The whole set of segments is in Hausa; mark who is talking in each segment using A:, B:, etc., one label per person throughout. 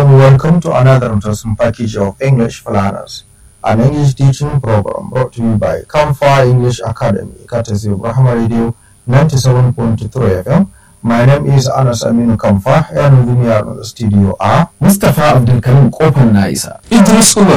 A: and welcome to another interesting package of English Planners, an English teaching program brought to you by Kamfa English Academy, courtesy of Rahama Radio 97.3 FM. My name is Anas Aminu Kamfa, and with me are in the studio are
B: Mustapha Abdulkarim Kofar na isa. Idris Umar.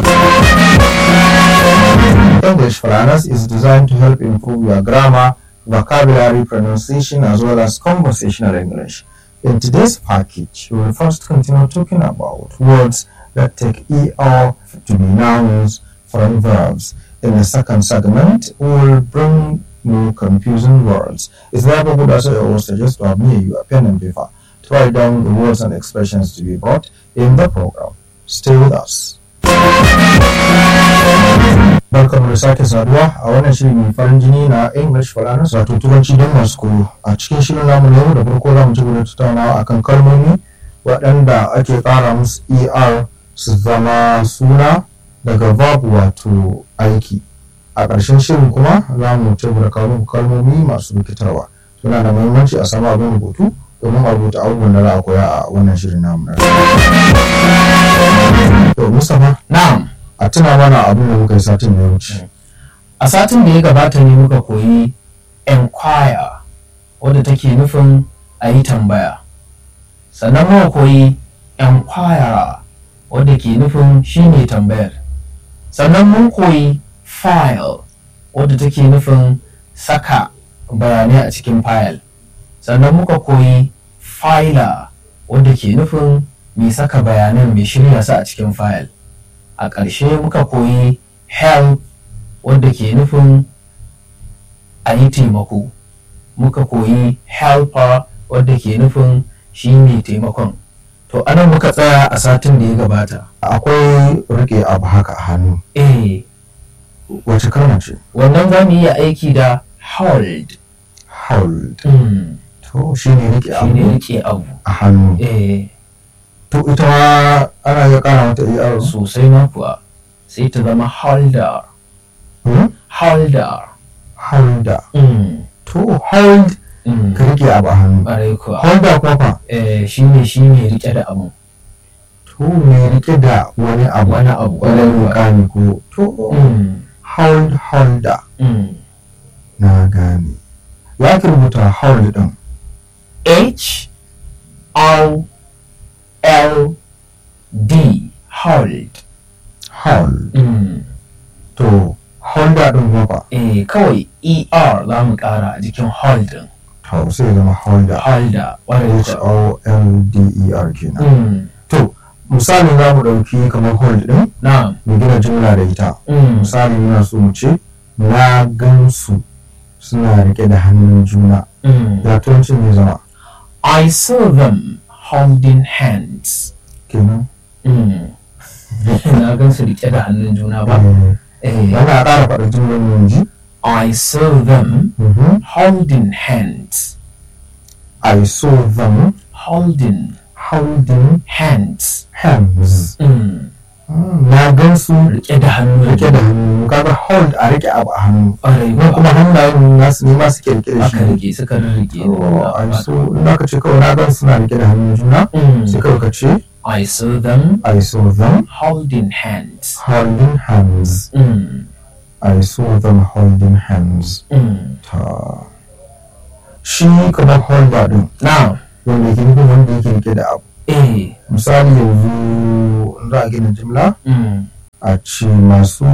A: English Planners is designed to help improve your grammar, vocabulary, pronunciation, as well as conversational English. In today's package, we will first continue talking about words that take ER to be nouns from verbs. In the second segment, we will bring new confusing words. It's therefore good as I always suggest to have near you a pen and paper to write down the words and expressions to be brought in the program. Stay with us. Barkan da sake saduwa a wannan shiri mai farin jini na English Falanas wato turanci don masu koyo. A cikin shirin namu na yau da farko za mu ci gaba da tattaunawa akan kalmomi waɗanda ake ƙara musu ER su zama suna daga verb wato aiki. A ƙarshen shirin kuma za mu ci gaba da kawo muku kalmomi masu rikitarwa. Suna da muhimmanci a samu abin rubutu domin a rubuta abubuwan da za a koya a wannan shirin namu na yau. To Mustapha
B: Na'am.
A: a tuna mana abin da muka yi satin da ya wuce.
B: A satin da ya gabata ne muka koyi enquire wadda take nufin a yi tambaya. Sannan muka koyi enquirer wadda ke nufin shi ne tambayar. Sannan mun koyi file wadda take nufin saka bayanai a cikin file. Sannan muka koyi filer wadda ke nufin mai saka bayanan mai shirya su a cikin file. a ƙarshe muka koyi help wadda ke nufin a yi taimako muka koyi helper wadda ke nufin shi ne taimakon to anan muka tsaya a satin da ya gabata
A: Akwai rike abu haka a hannu.
B: eh
A: Wace kalma ce?
B: wannan za mu iya aiki da hold
A: Hold.
B: mm.
A: To shi ne rike
B: shi ne
A: abu
B: rike abu
A: a hannu.
B: eh
A: To ita ma ana iya kara mata ER.
B: sosai ma kuwa sai ta zama holder
A: Hmm?
B: holder
A: Holder.
B: mm.
A: To hold
B: mm.
A: ka rike abu a hannu.
B: ƙwarai kuwa
A: Holder kuma fa?
B: eh, shi ne shi ne rike da abu
A: To me rike da wani abu.
B: wani abu
A: Wani
B: ƙwarai kuwa
A: mukami ko. To
B: Mm,
A: hold holder.
B: mm.
A: Na gane. Ya ki rubuta hold din.
B: H O L D hold
A: Hold.
B: mm.
A: To holder din kuma fa?
B: eh kawai ER za mu ƙara a jikin hold din
A: To sai ya zama holder.
B: holder ƙwarai
A: H
B: kuwa
A: O L D E R kenan.
B: mm.
A: To, misali za mu ɗauki kamar hold ɗin
B: na
A: mu gina jumla da ita.
B: mm.
A: Misali muna so mu ce, na gansu suna riƙe da hannun juna.
B: Mm.
A: Ya turancin ne zama
B: I saw them holding hands
A: kenan.
B: mm. na gan su rike da hannun juna ba
A: Eh,
B: eh.
A: Yana ƙara faɗa jumlar mu ji.
B: I saw them
A: Mhm.
B: holding hands
A: I saw them
B: holding
A: holding
B: hands
A: hands.
B: mm.
A: Mm, Na gansu
B: rike da hannu
A: riƙe da hannu. Kaga hold a riƙe abu a hannu.
B: ƙwarai
A: Nan
B: kuwa
A: kuma hannayen nasu ne masu ke riƙe da
B: aka
A: shi.
B: rike suka rike
A: Oh, I saw. In aka ce kawai na gan suna riƙe da hannun juna. Sai kawai ka ce,
B: I saw them
A: I saw them
B: holding hands
A: holding hands.
B: mm.
A: I saw them holding hands.
B: Mm.
A: Ta. Shi kamar holder din
B: now
A: wanda ke nufin wanda yake rike da abu.
B: eh
A: Misali yanzu in za a gina jimla
B: mm.
A: a ce masu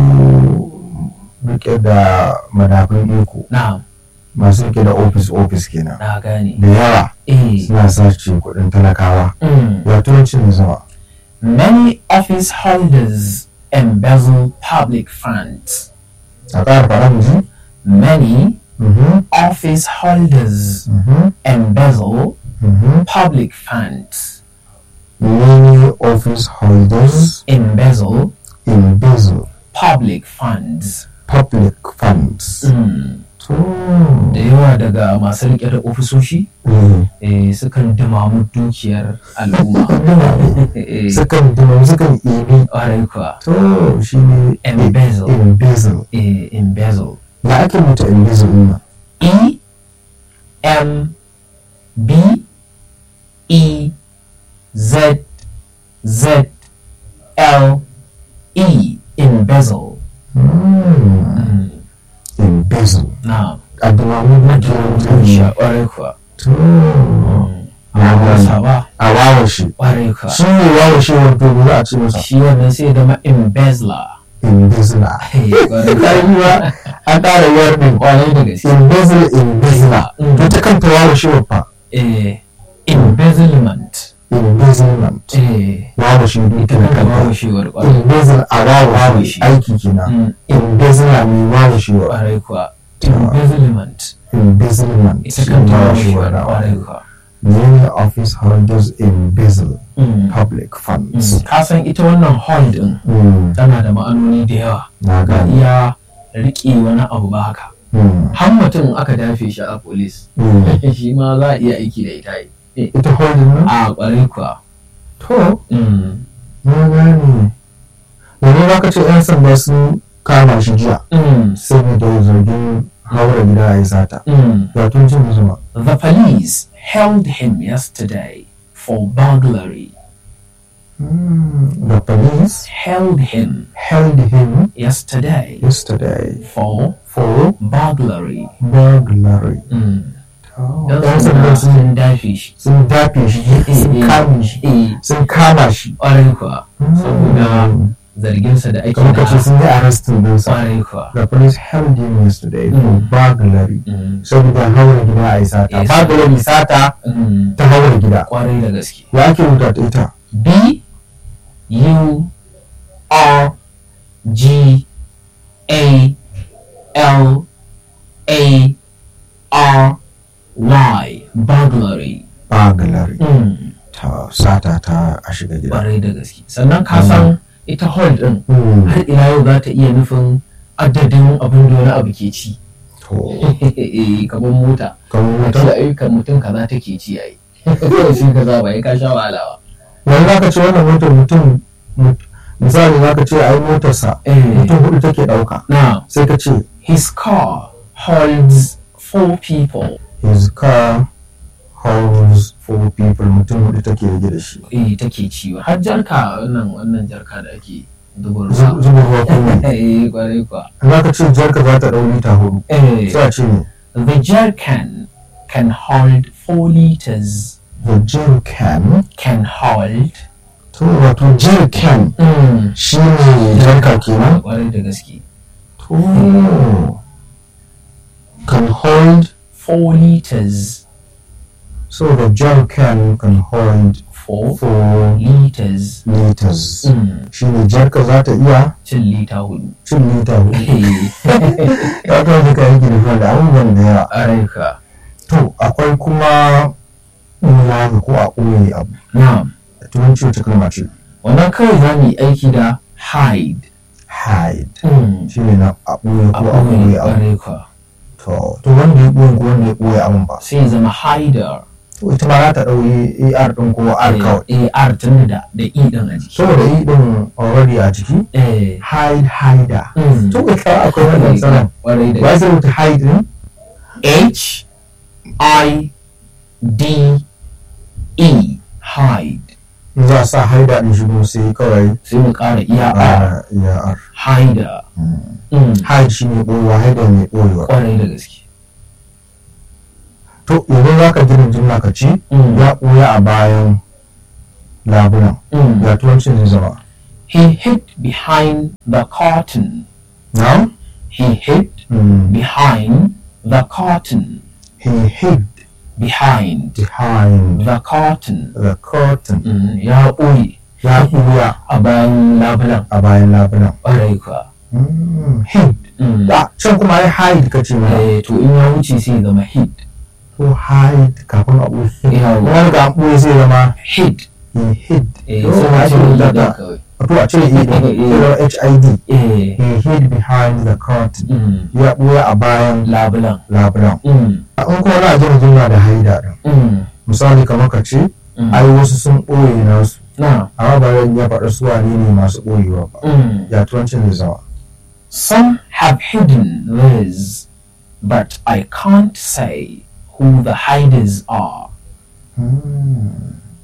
A: rike da madafin iko
B: now
A: masu rike da office office kenan.
B: na gane
A: Da yawa
B: eh
A: suna sace kuɗin talakawa.
B: mm.
A: Ya turancin ne zama.
B: many office holders embezzle public funds
A: A ƙara fara mu ji?
B: many
A: Mhm,
B: office holders
A: mhm,
B: embezzle
A: mhm.
B: public funds
A: Many office holders
B: embezzle
A: embezzle
B: public funds
A: public funds.
B: mm.
A: To,
B: da yawa daga masu rike da ofisoshi
A: eh,
B: eh, sukan dumamu dukiyar al'umma Eh,
A: sukan dima sukan ibi.
B: ƙwarai kuwa
A: To, shi ne
B: Embezzle.
A: Embezzle.
B: eh, embezzle
A: Ya ake mutu embezzle ɗin nan?
B: E M B E Z Z L E embezzle
A: Mm. embezzle
B: na
A: abdulmamu
B: sha
A: dukiya
B: kwarai kuwa
A: to
B: a wasa ba
A: a wawashi
B: kwarai kuwa
A: shi ne wawashi wato ba za a ce masa
B: shi wannan sai ya zama embezzler
A: embezzler
B: kwarai
A: ƙarfiwa an ƙara yawar ɗin
B: kwarai da gaske
A: embezzle embezzler
B: Mm.
A: to ta kanta wawashi fa
B: eh embezzlement
A: embezzlement
B: eh
A: wawashi
B: ita
A: dukiya
B: kanta
A: kanta
B: wawashewar kwarai
A: embezzle a wawashi
B: Wawashi.
A: aiki kenan
B: Mm,
A: embezzler mai wawashewa
B: kwarai kuwa embezzlement
A: embezzlement
B: ita kanta
A: wawashewa
B: wawashewar
A: na
B: kwarai kuwa
A: many office holders embezzle
B: Mm,
A: public funds
B: mm. ka san ita wannan hall din
A: Mm,
B: tana da ma'anoni da yawa
A: na
B: ba
A: gani
B: iya riƙe wani abu ba haka
A: Mm,
B: har mutum aka dafe shi a polis
A: mm.
B: shi ma za a iya aiki da ita yi
A: ita holding nan
B: a ƙwarai kuwa
A: to
B: Mm,
A: na gane yanzu za ka ce 'yan sanda sun kama shi jiya
B: mm,
A: saboda zargin haura gida a yi sata
B: mm.
A: ya tun cin zuma
B: The police held him yesterday for burglary.
A: Mm, the police
B: Held him
A: held him
B: yesterday
A: yesterday
B: for
A: for
B: burglary.
A: burglary
B: Mm.
A: Oh,
B: Yan
A: 'yan
B: sanda
A: sanda sun
B: sun dafe shi.
A: sun dafe shi sun kame shi
B: Eh,
A: sun kama shi
B: ƙwarai kuwa. Saboda zarginsa da ake
A: kamar ka ce
B: da
A: sun yi arrestin dinsa
B: ƙwarai kuwa.
A: the police held him yesterday for
B: Mm.
A: burglary
B: Mm,
A: saboda haura gida a yi sata
B: Yes.
A: burglary sata
B: mm,
A: ta haura gida
B: Ƙwarai da gaske.
A: ya ake rubuta ta ita
B: B U R G A L A R Y burglary.
A: burglary
B: Mm.
A: ta sata ta a shiga gida
B: Ƙwarai da gaske. Sannan ka san ita hold ɗin
A: Mm.
B: har ila yau za ta iya nufin adadin abin da wani abu ke ci.
A: to
B: Kamar mota.
A: kamar
B: Ka ce
A: wata
B: ayyukan mutum kaza take ci yayi. Sai ka za ba ya ka sha wahala ba.
A: wani za ka ce wannan motar mutum mut- misali za ka ce ai motarsa
B: Eh.
A: mutum hudu take ɗauka
B: Now,
A: sai ka ce
B: his car holds four people.
A: his car holds four people mutum hudu take rage da shi
B: eh take ciwo har jarka wannan wannan jarka da ake zuba
A: Zu-
B: ruwa
A: zuba ruwa kuma
B: eh kwarai kwa
A: za ka ce jarka za ta ɗau lita hudu
B: eh
A: sai a ce ne
B: the jerrycan can hold four liters
A: the jerrycan
B: can hold
A: to wato jerrycan
B: mm.
A: shi ne jarka kenan
B: kwarai da gaske
A: to can hold
B: four liters
A: so the jerrycan can hold
B: four
A: four
B: liters
A: liters
B: mm.
A: shi ne jarka za ta iya
B: cin lita hudu
A: cin lita hudu
B: eh
A: ya kawo duka yanki da da abubuwan da yawa
B: kwarai ka
A: to akwai kuma nuna ko a ɓoye abu
B: na'am
A: da turanci wata kalma ce
B: wannan kawai za mu yi aiki da hide
A: hide
B: mm.
A: shi ne na a ɓoye ko a ɓoye abu
B: kwarai ka
A: to to wanda ya ɓoye ko wanda ya ɓoye abun ba
B: sai ya zama hider
A: to ita ma za ta ɗauyi ar ɗin ko r kawai
B: eh r tun da da e din a jiki
A: saboda yi ɗin already a jiki
B: eh
A: hide hider
B: mm.
A: to ita akwai wannan tsanan
B: kwarai da
A: ba sai rubuta hide ɗin
B: H I D E hide
A: in za a sa hider ɗin shi kuma sai kawai
B: sai mu ƙara iya R
A: r ya r
B: hider mm.
A: hide shi ne ɓoyewa hider ne ɓoyewa
B: kwarai da gaske
A: to yanzu za ka gina jimla ka ce
B: Mm.
A: ya ɓoye a bayan labunan
B: Mm.
A: ya turancin zai zama
B: He hid behind the curtain
A: now
B: he hid
A: mm.
B: behind the curtain
A: he hid
B: behind
A: behind
B: the curtain
A: the curtain
B: mm. ya ɓoye
A: ya ɓuya
B: a bayan labulan
A: a bayan labunan
B: kwarai kuwa
A: mm. hid
B: mm.
A: da can kuma ai hide ka ce mana
B: eh, to in ya wuce sai ya zama hid
A: ko hide kafin a ɓoye
B: Yawa.
A: kuma ga an ɓoye zai zama
B: hid
A: he hid
B: eh,
A: To,
B: sai
A: a
B: mu
A: ce
B: cire
A: da
B: da
A: ka-
B: kawai
A: to a cire i ɗin sai zama hid
B: eh
A: he hid behind the curtain
B: mm.
A: ya ɓoye a bayan
B: labulan
A: labulan
B: mm.
A: in kuma na gina jimla da haida ɗin
B: Mm.
A: misali kamar ka ce
B: Mm.
A: ai wasu sun ɓoye nasu
B: na
A: amma ba zan iya faɗa su wane ne masu ɓoyewa ba
B: mm.
A: ya turancin zai zama
B: some have hidden theirs but I can't say who the hiders are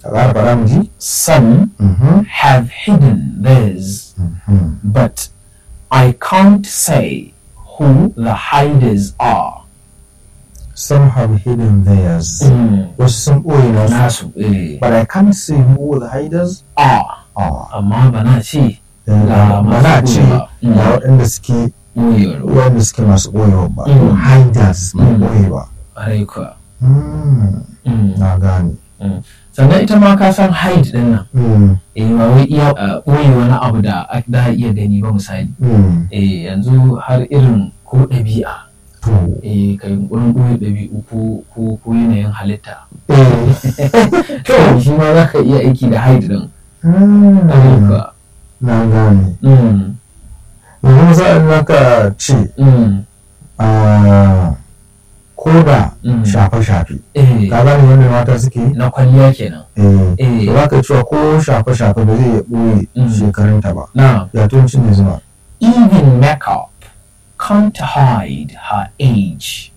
A: a ƙara faɗa mu ji
B: Some
A: Mhm,
B: have hidden theirs,
A: mhm.
B: but I can't say who the hiders are.
A: some have hidden theirs wasu sun ɓoye nasu
B: Nasu eh,
A: but I can't say who the hiders
B: are,
A: are
B: amma ba na ce
A: Eh,
B: Ga
A: ba na
B: masu
A: ce
B: ɓoyewa.
A: ga
B: Mm.
A: waɗanda suke
B: ɓoyewar
A: waɗanda suke masu ɓoyewa ba
B: Mm.
A: hiders mai
B: Mm.
A: ɓoye ba
B: ƙwarai kuwa.
A: Mm,
B: Mm.
A: na gane
B: Sannan ita ma ka san hide ɗin nan,
A: Mm,
B: eh, ba wai iya uh, ɓoye wani abu da a- da a iya gani ba misali.
A: mm.
B: Eh, yanzu har irin ko ɗabi'a,
A: to
B: eh, ka yunƙurin ɓoye ɗabi'u ko, ko, ko yanayin halitta.
A: eh
B: To, shi ma za ka iya aiki da hide ɗin.
A: Mm,
B: Ƙwarai kuwa.
A: na gane
B: Mm.
A: yanzu sa'an nan ka ce
B: Mm.
A: ah, ko da
B: Mm.
A: shafe-shafe
B: Eh,
A: ka gane yadda mata suke yi
B: na kwalliya kenan.
A: eh
B: Eh.
A: za ka cewa ko shafe-shafe ba zai iya ɓoye
B: Mm.
A: shekarunta ba
B: Now,
A: ya tuncin ne zuma
B: even makeup can't hide her age.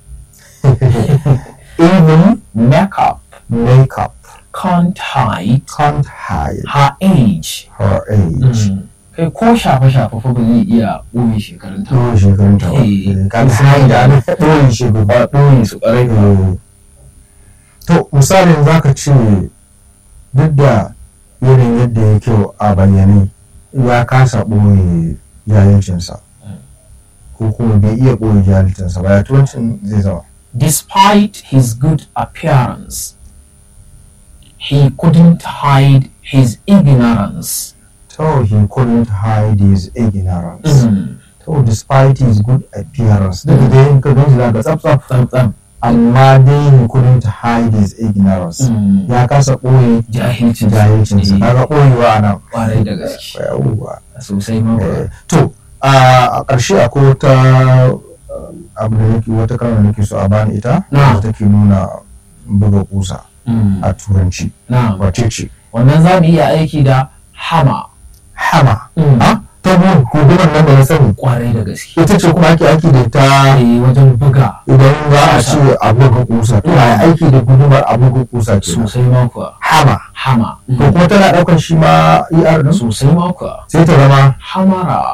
B: even makeup
A: makeup
B: can't hide
A: can't hide
B: her age.
A: her age
B: Kai ko shafe-shafe fa ba zai iya ɓoye shekarunta ba.
A: ɓoye shekarunta ba
B: Eh.
A: Eh, ka ga hide ana ɓoye shekaru
B: Ba ɓoye su ƙwarai ba.
A: Eh, to misalin za ka ce duk da irin yadda ya kyau a bayyane ya kasa ɓoye jahilcinsa ko kuma bai iya ɓoye jahilcinsa ba ya turancin zai zama
B: Despite his good appearance, he couldn't hide his ignorance.
A: so he couldn't hide his ignorance so despite his good appearance duk da yin ka ganshi zaka tsaf tsaf
B: Tsam-tsam.
A: amma dai he couldn't hide his ignorance ya kasa ɓoye
B: Jahilcin
A: jahilcinsa
B: Eh,
A: kaga ɓoyewa nan
B: Ƙwarai da gaske.
A: yawwa
B: Sosai ma kuwa.
A: Eh, to a ƙarshe akwai wata uh, abu da nake wata kalmar da nake so a bani ita
B: Na.
A: da take nuna buga kusa
B: Mm.
A: a turanci
B: Na.
A: wace ce
B: Wannan za mu iya aiki da hama.
A: hama
B: Mm.
A: ha ta biyu hukumar nan da na sani
B: Ƙwarai da gaske.
A: ita ce kuma ake aiki da ita
B: Eh, wajen buga
A: idan za a ce a buga kusa to a yi aiki da gudumar a buga kusa ke
B: sosai ma kuwa.
A: hama
B: Hama.
A: to kuma tana ɗaukar shi ma er din
B: Sosai ma kuwa.
A: sai ta zama
B: Hamara.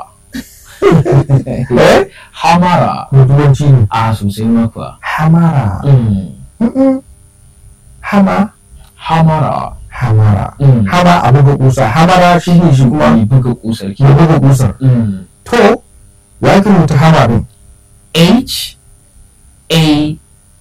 A: eh
B: Hamara.
A: ko turanci ne
B: A sosai ma kuwa.
A: hamara
B: Mm.
A: Mm-mm. hama
B: Hamara.
A: hamara
B: Mm.
A: hama a buga kusa hamara shi ne shi kuma
B: Mai buga kusar ki.
A: ya buga kusar
B: Mm.
A: to ya ki rubuta hama din
B: H A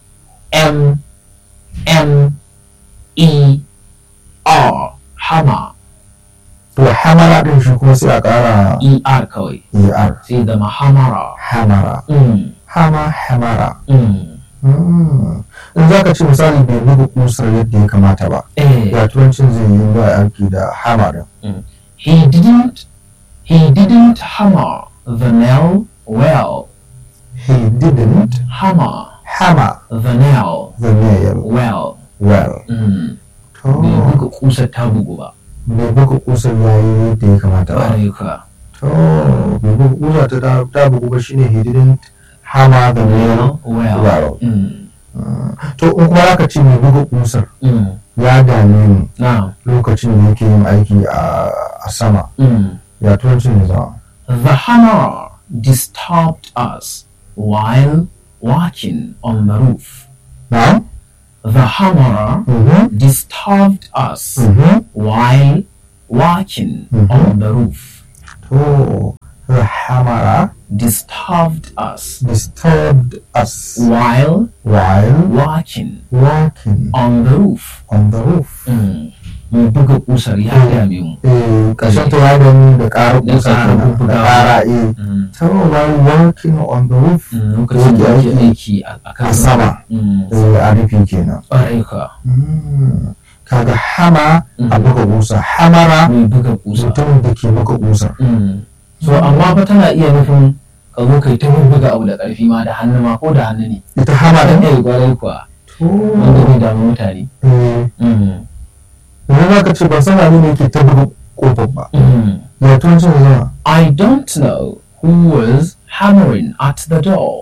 B: M M E R Hama
A: to hamara din shi kuma sai a kara
B: E R kawai
A: er
B: sai zama Hamara.
A: hamara
B: Mm.
A: hama hamara
B: Mm.
A: Mm. in za ka ce misali bai buga kusar yadda ya kamata ba
B: Eh,
A: ya turancin zai yi ba aiki da hama din
B: he didn't he didn't hammer the nail well.
A: he didn't
B: Hammer
A: hammer
B: the nail
A: the nail
B: well.
A: well
B: Mm.
A: to
B: Bai buga kusar ta bugu ba.
A: bai buga kusar ya yi yadda ya kamata ba
B: Ƙwarai kuwa.
A: to bai buga kusar ta ta- ta bugu ba shine he didn't hammer the nail
B: Well.
A: well
B: Mm.
A: to in kuma aka ce mai buga kusar
B: Mm.
A: ya dame ni
B: Now,
A: lokacin da yake yin aiki a a sama
B: mm.
A: ya turancin ne zama
B: The hammer disturbed us while walking on the roof.
A: na
B: The hammer
A: mhm
B: disturbed us
A: mhm
B: while walking
A: Mhm.
B: on the roof.
A: to the hammer
B: Disturbed us
A: disturbed us
B: while
A: while
B: walking
A: walking
B: on the roof.
A: on the roof
B: Mm. Mai buga kusar ya dame mu.
A: eh kashin ta ya gani da ƙara
B: Da
A: kusa
B: ƙara
A: kenan, da
B: bubbugawa.
A: ƙara eh
B: Mm.
A: so while walking on the roof
B: Mm, Lokacin da ake aiki a a kan
A: a sama
B: Mm.
A: eh a rufi kenan
B: Ƙwarai kuwa.
A: Mm. kaga hama a
B: Mhm.
A: buga kusa hamara
B: Mai buga kusa.
A: mutumin da ke buga kusar
B: Mm. so amma fa tana iya nufin ka zo kai ta buga abu da ƙarfi ma da hannu ma ko da hannu ne
A: ita hama
B: dan
A: din
B: ne gwarai kuwa
A: to
B: wanda bai damu mutane
A: eh
B: Mm.
A: yanzu za ka ce ban san abin da yake ta buga kofar ba
B: Mm.
A: ya turancin da zama
B: I don't know who was hammering at the door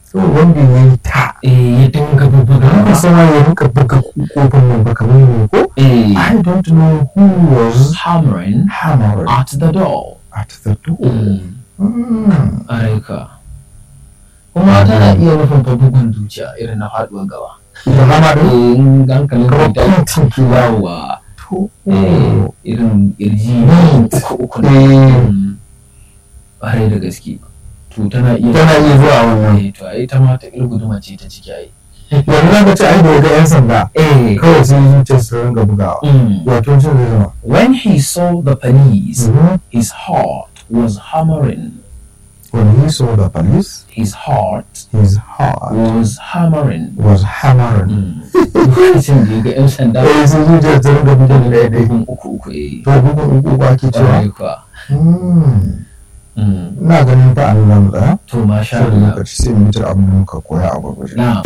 A: so wanda ya yi ta
B: eh ya dinga bubbuga
A: ba sama ya rinka buga kofin nan ba kamar ne ko
B: eh
A: I don't know who was
B: hammering
A: hammering
B: at the door
A: at the door
B: Mm,
A: Mm.
B: Areka. kuma tana iya nufin fa bugun zuciya irin na faduwar gaba
A: ita hama da
B: eh in hankalin
A: kamar
B: ka ta
A: pintin ke yawo
B: yawa
A: to
B: eh irin kirji
A: Mm.
B: uku uku ne
A: eh
B: Mm. ƙwarai da gaske to tana iya
A: tana iya zuwa wannan
B: eh to ai ta ma ta guduma ce ta ciki ai
A: yanzu za ka ce ai da ya ga yan sanda
B: eh
A: kawai sai zuciyar su ringa bugawa
B: mm.
A: wato cin zai zama
B: when he saw the police
A: Mhm.
B: his heart was hammering
A: when he saw the police
B: his heart
A: his heart
B: was hammering
A: was hammering
B: Mm. lokacin da ya ga 'yan sanda
A: eh sai zuciyar ta ringa bugun ɗaya ɗaya
B: bugun uku uku eh
A: to bugun uku uku ake cewa
B: ƙwarai kuwa
A: Hmm.
B: Mm.
A: ina ganin fa an zamu tsaya
B: to masha
A: sai da
B: Allah
A: lokaci sai mu mutar abin da muka koya a gurguje
B: na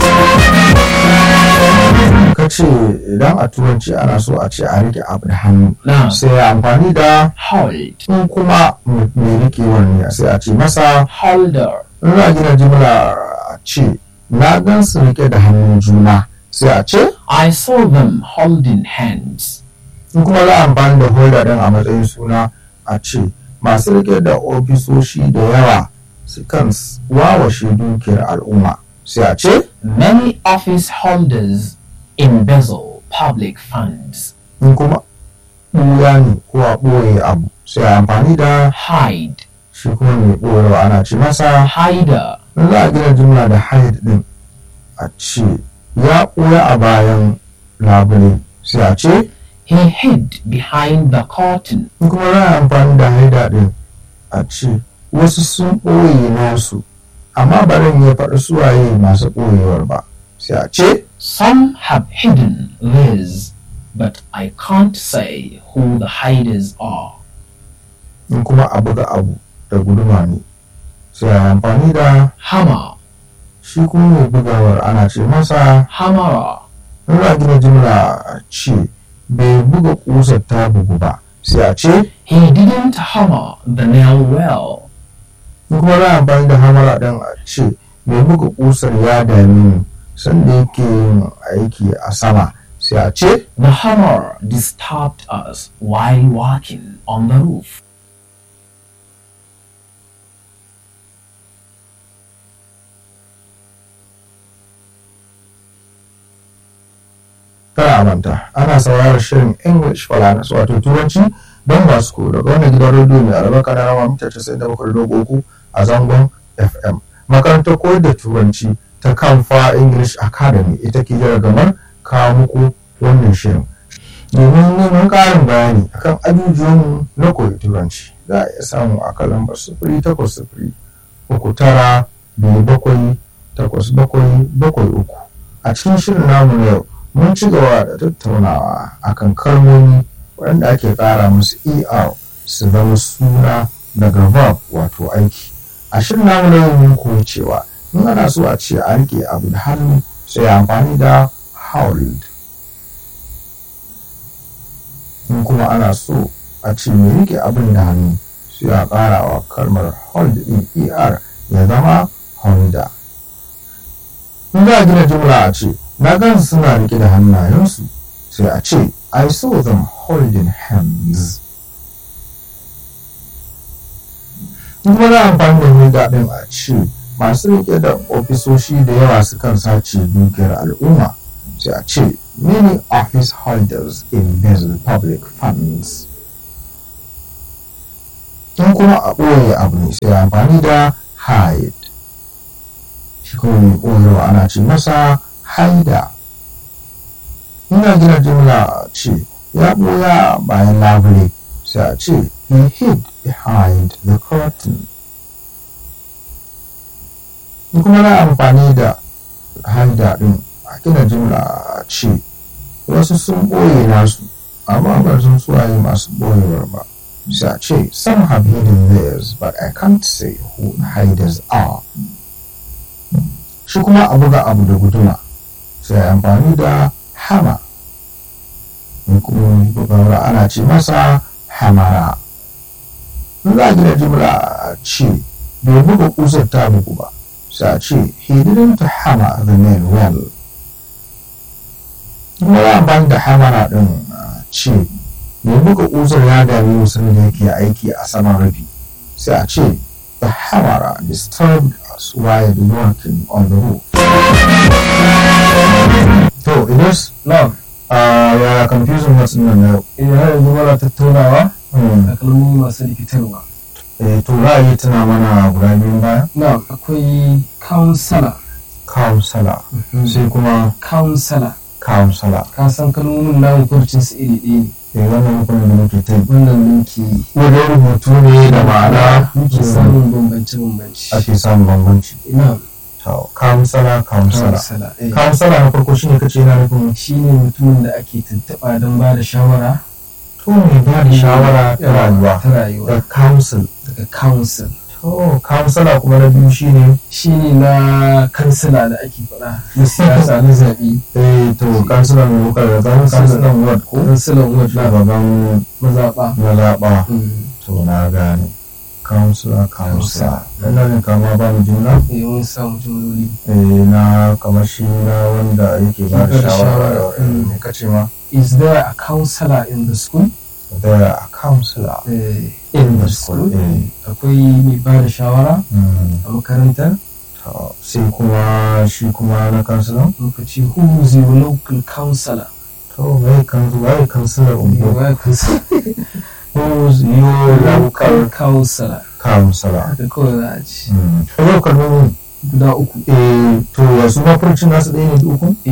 A: ka ce idan a turanci ana so a ce a rike abu da hannu
B: na
A: sai a amfani da
B: hold
A: in kuma mai rikewar ne sai a ce masa
B: holder
A: in za a gina jimla a ce na gan su rike da hannun juna sai a ce
B: I saw them holding hands
A: in kuma za a amfani da holder din a matsayin suna a ce masu rike da ofisoshi da yawa su kan wawashe dukiyar al'umma sai a ce
B: many office holders embezzle public funds
A: in kuma ɓuya ne ko a ɓoye abu sai a amfani da
B: hide
A: shi kuma mai ɓoyewa ana ce masa
B: hider
A: in za a gina jumla da hide din a ce ya ɓoye a bayan labule sai a ce
B: he hid behind the curtain
A: in kuma za a amfani da haida din a ce wasu sun ɓoye nasu amma barin ya faɗi suwaye masu ɓoyewar ba sai a ce
B: some have hidden theirs but I can't say who the hiders are
A: in kuma a buga abu da guduma ne sai a amfani da
B: hammer
A: shi kuma mai bugawar ana ce masa
B: hammerer
A: in za a gina jimla a ce bai buga ƙusar ta bugu ba sai a ce
B: he didn't hammer the nail well
A: in kuma za a amfani da hamara ɗin a ce mai buga ƙusar ya dame mu sanda yake yin aiki a sama sai a ce
B: the hammer disturbed us while walking on the roof
A: kada a manta ana sauraron shirin english falanas wato turanci don masu ko daga wannan gidan rediyo mai albarka na rama mita casa'in da bakwai dogo uku a zangon fm makarantar koyar da turanci ta kamfa english academy ita ke gamar kawo muku wannan shirin domin neman ƙarin bayani akan ajujuwanmu na koyi turanci za a iya samu a kan lambar sufuri takwas sufuri uku tara biyu bakwai takwas bakwai bakwai uku a cikin shirin namu na yau mun ci gaba da tattaunawa akan kalmomi waɗanda ake ƙara musu er su zama suna daga verb wato aiki a shirin namu na yau mun koyi cewa in ana so a ce a rike abu da hannu sai amfani da hold in kuma ana so a ce mai rike abin da hannu sai a ƙara wa kalmar hold din er ya zama honda in za a gina jumla a ce na gan suna rike da hannayensu sai a ce I saw them holding hands. In kuma za a amfani da mai daɗin a ce masu rike da ofisoshi da yawa sukan sace dukiyar al'umma sai a ce many office holders embezzle public funds. In kuma a ɓoye abu ne sai amfani da hide. Shi kuma mai ɓoyewa ana ce masa haida. ina gina jimla ce ya ɓoya bayan labule sai a ce he hid behind the curtain in kuma na amfani da haida ɗin a gina jimla a ce wasu sun ɓoye nasu amma ba sun suwaye masu ɓoyewar ba sai a ce some have hidden theirs but I can't say who the hiders are shi kuma a buga abu da guduma sai amfani da hama kuma bugawar ana ce masa hamara in za a gina jimla a ce bai buga kusar ta bugu ba sai a ce he didn't hammer the nail well kuma za a amfani da hamara din a ce mai buga kusar ya dami musulun da yake aiki a saman rufi sai a ce the hammer disturbed us while working on the roof to idan
B: na'am
A: ya confusing wasu nan na yau
B: idan har yanzu muna tattaunawa
A: Hmm.
B: a kalmomi masu rikitarwa
A: Eh, to za a yi tuna mana guda biyun baya
B: na'am akwai counselor
A: counselor sai kuma
B: counselor
A: counselor
B: ka san kalmomin namu furcin su iri ɗaya ne
A: eh wannan hukumin da muke ta yi
B: wannan muke yi
A: wajen rubutu ne da ma'ana
B: muke samun bambance bambance
A: ake samun bambanci
B: na'am
A: to counselor counselor
B: counselor eh.
A: counselor na farko shine kace yana nufin
B: shi ne mutumin da ake tuntuɓa don ba da shawara
A: to mai ba da shawara ta rayuwa
B: ta rayuwa
A: da council
B: daga council
A: to counselor kuma na biyu shine
B: shi ne na kansila da ake faɗa na siyasa na zaɓe
A: eh to counselor mai bukar da zama counselor ward ko
B: kansilan ward na
A: shugaban
B: mazaɓa
A: mazaɓa
B: Mm.
A: to na gane counselor counselor
B: Counselor.
A: ina jin kama ba mu juna
B: eh mun samu jumloli
A: eh na kamar shi na wanda yake ba da
B: Ba da
A: shawara
B: shawara,
A: eh,
B: mm.
A: me kace ma
B: is there a counselor in the school
A: there are a counselor
B: eh,
A: in the school eh
B: akwai mai ba da shawara
A: mm.
B: a makarantar
A: to sai kuma shi kuma na counselor
B: muka ce who is your local counselor
A: to mai kansu wai counselor ungo
B: Waya counselor
A: who's your
B: local
A: local
B: counselor
A: counselor
B: haka kawai za a ce
A: mm. yau kalmomin
B: guda uku
A: eh to ya su mafurcin nasu ɗaya ne da uku
B: eh